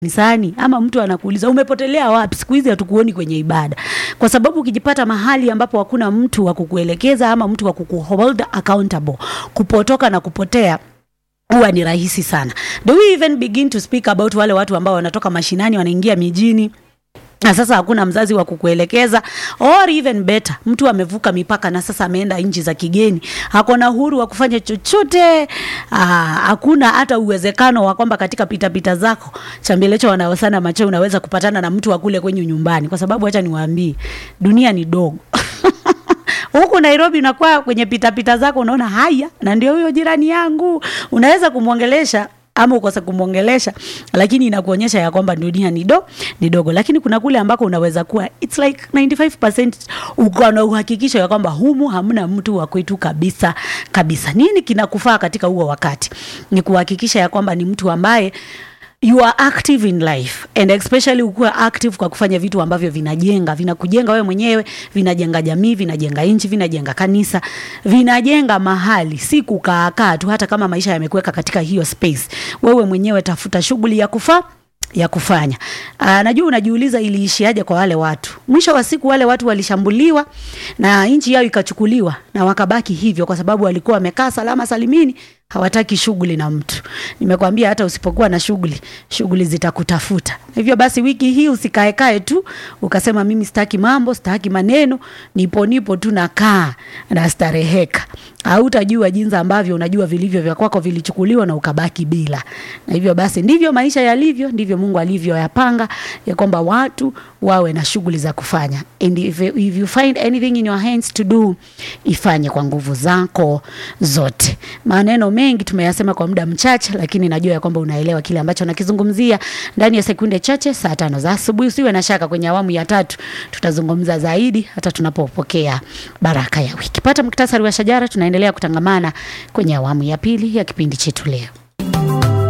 kanisani ama mtu anakuuliza umepotelea wapi, siku hizi hatukuoni kwenye ibada, kwa sababu ukijipata mahali ambapo hakuna mtu wa kukuelekeza ama mtu wa kukuhold accountable, kupotoka na kupotea huwa ni rahisi sana. Do we even begin to speak about wale watu ambao wanatoka mashinani wanaingia mijini na sasa hakuna mzazi wa kukuelekeza, or even better, mtu amevuka mipaka na sasa ameenda nchi za kigeni, hakuna uhuru wa kufanya chochote. Aa, hakuna hata uwezekano wa kwamba katika pitapita zako chambelecho wanaosana macho unaweza kupatana na mtu wa kule kwenye nyumbani, kwa sababu acha niwaambie, dunia ni dogo huku Nairobi unakuwa kwenye pitapita zako unaona haya, na ndio huyo jirani yangu, unaweza kumwongelesha ama ukose kumwongelesha, lakini inakuonyesha ya kwamba dunia ni do ni dogo. Lakini kuna kule ambako unaweza kuwa it's like 95% uko na uhakikisho ya kwamba humu hamna mtu wa kwetu kabisa kabisa. Nini kinakufaa katika huo wakati? Ni kuhakikisha ya kwamba ni mtu ambaye you are active in life and especially ukuwa active kwa kufanya vitu ambavyo vinajenga vinakujenga wewe mwenyewe, vinajenga jamii, vinajenga nchi, vinajenga kanisa, vinajenga mahali, si kukaakaa tu. Hata kama maisha yamekuweka katika hiyo space, wewe mwenyewe tafuta shughuli ya kufaa ya kufanya. Aa, najua unajiuliza iliishiaje kwa wale watu. Mwisho wa siku wale watu walishambuliwa na nchi yao ikachukuliwa na wakabaki hivyo kwa sababu walikuwa wamekaa salama salimini, hawataki shughuli na mtu. Nimekwambia hata usipokuwa na shughuli, shughuli zitakutafuta. Hivyo basi wiki hii usikae kae tu ukasema mimi sitaki mambo, sitaki maneno, nipo nipo tu nakaa na stareheka. Hautajua jinsi ambavyo unajua vilivyo vya kwako vilichukuliwa na ukabaki bila. Na hivyo basi ndivyo maisha yalivyo, ndivyo Mungu alivyoyapanga ya kwamba watu wawe na shughuli za kufanya. And if, if you find anything in your hands to do, ifanye kwa nguvu zako zote. Maneno mengi tumeyasema kwa muda mchache, lakini najua ya kwamba unaelewa kile ambacho nakizungumzia. Ndani ya sekunde chache, saa tano za asubuhi, usiwe na shaka, kwenye awamu ya tatu tutazungumza zaidi hata tunapopokea baraka ya wiki. Pata muktasari wa shajara, tunaendelea kutangamana kwenye awamu ya pili ya kipindi chetu leo.